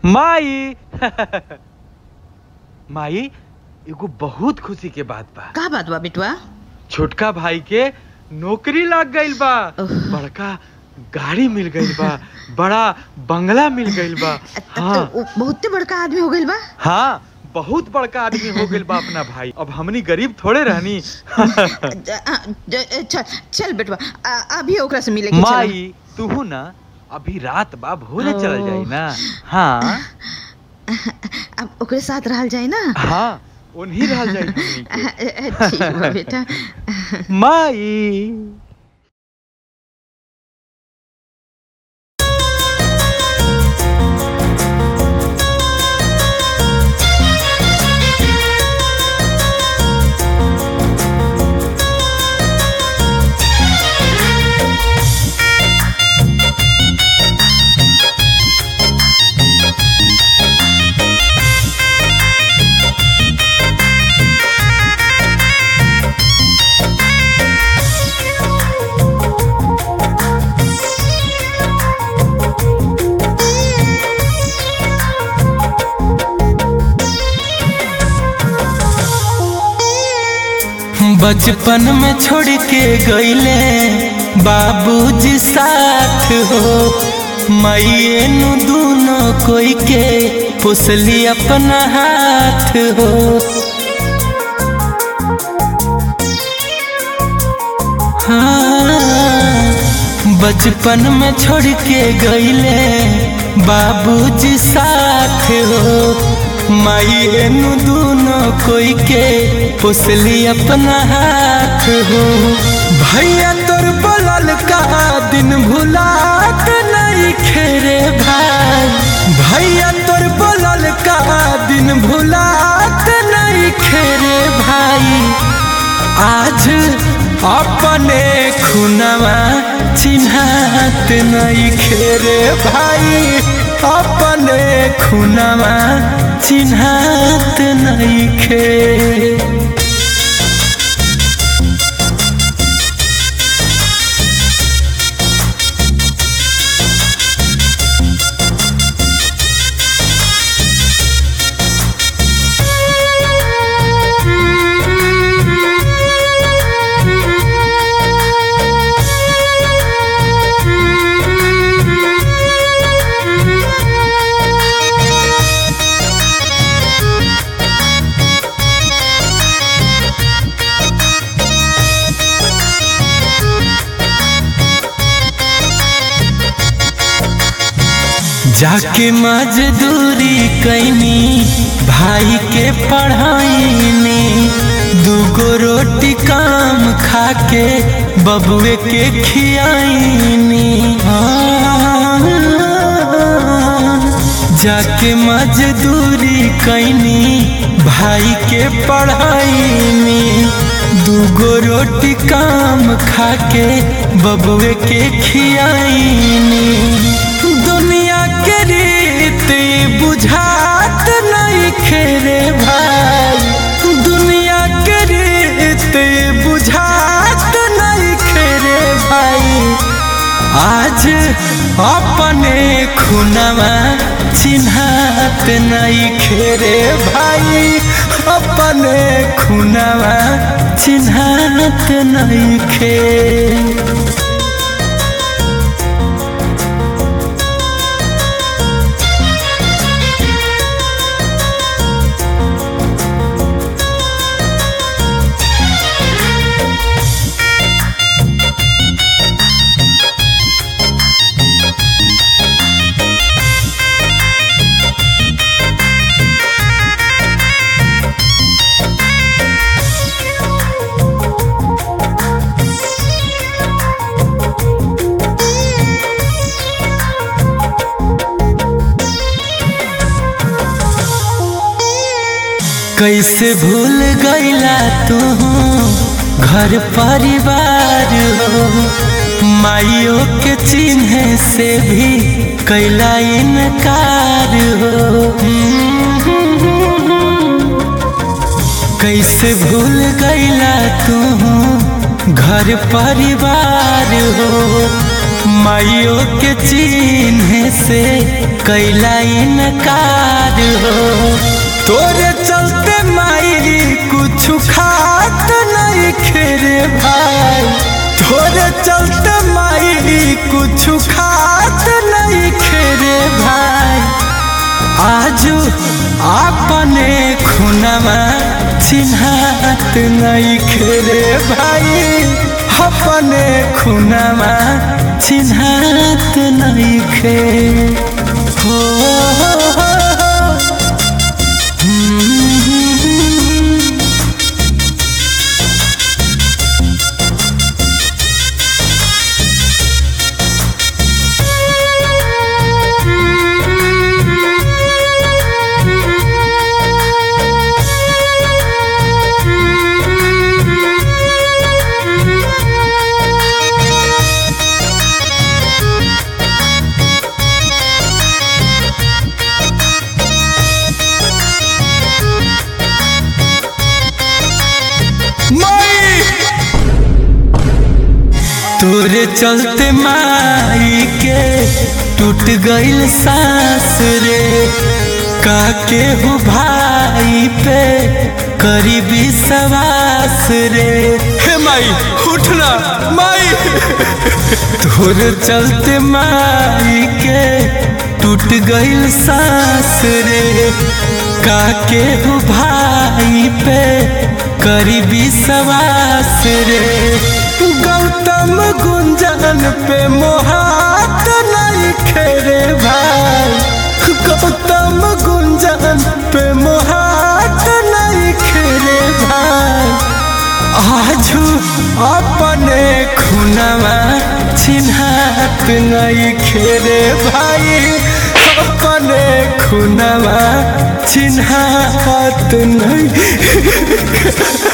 माई माई एगो बहुत खुशी के बात बा का बात बा बेटवा छोटका भाई के नौकरी लग गइल बा ओह। बड़का गाड़ी मिल गइल बा बड़ा बंगला मिल गइल बा हाँ तो उ बहुते बड़का आदमी हो गइल बा हाँ बहुत बड़का आदमी हो गइल बा अपना भाई अब हमनी गरीब थोड़े रहनी ज- आ, ज- चल चल बेटवा आ, अभी ओकरा से मिले के चल माई तू ना अभी रात बा भोरे चल जाई ना हाँ अब ओकरे साथ रहल जाए ना हाँ उन्हीं रह जाई हमनी के। ठीक बा बेटा माई बचपन में छोड़ के गईले बाबूजी साथ हो माइए नु दोनों कोई के पुसली अपना हाथ हो हाँ, बचपन में छोड़ के गईले बाबूजी साथ हो माइए नु दोनों कोई के पुसली अपना हाथ हो भैया तोर बोलल का दिन भुलात नहीं खेरे भाई भैया तोर बोलल का दिन भुलात नहीं खेरे भाई आज अपने खुनवा चिन्हात नहीं खेरे भाई अपने खुनवा चिन्हात नहीं खे जाके मजदूरी कैनी भाई के पढ़ाईनी दूगो रोटी काम खाके बबुए के खियाईनी जाके मजदूरी कैनी भाई के पढ़ाईनी दूगो रोटी काम खाके बबुए के खियाईनी दुनिया के रीत बुझात नहीं खेरे भाई दुनिया के रीत बुझात नहीं खेरे भाई आज अपने खुनवा चिन्हात नहीं खेरे भाई अपने खुनवा चिन्हात नहीं खे कैसे भूल गईला तू घर परिवार हो माइयों के चिन्ह से भी कैला इनकार हो कैसे भूल गईला तू घर परिवार हो माइयों के चिन्ह से कैला इनकार हो तोरे चलते माई कुछ खात नहीं खेरे भाई तोरे चलते माई कुछ खात नहीं खेरे भाई आजू अपने खुनमा चिन्हात नहीं खेरे भाई अपने खुनमा चिन्हात नहीं खे हो, हो, हो, हम्म। माई तोरे चलते माई के टूट गइल सांस रे काके हो भाई पे करीबी सवास रे हे माई उठना माई तोरे चलते माई के टूट गइल सांस रे काके हो भाई पे करीबी सवास रे गौतम गुंजन पे मोहात नहीं खेरे भाई गौतम गुंजन पे मोहात नहीं खेरे भाई आजू अपने खुनवा चिन्हात नहीं खेरे भाई अपने खुनवा चिन्हात नहीं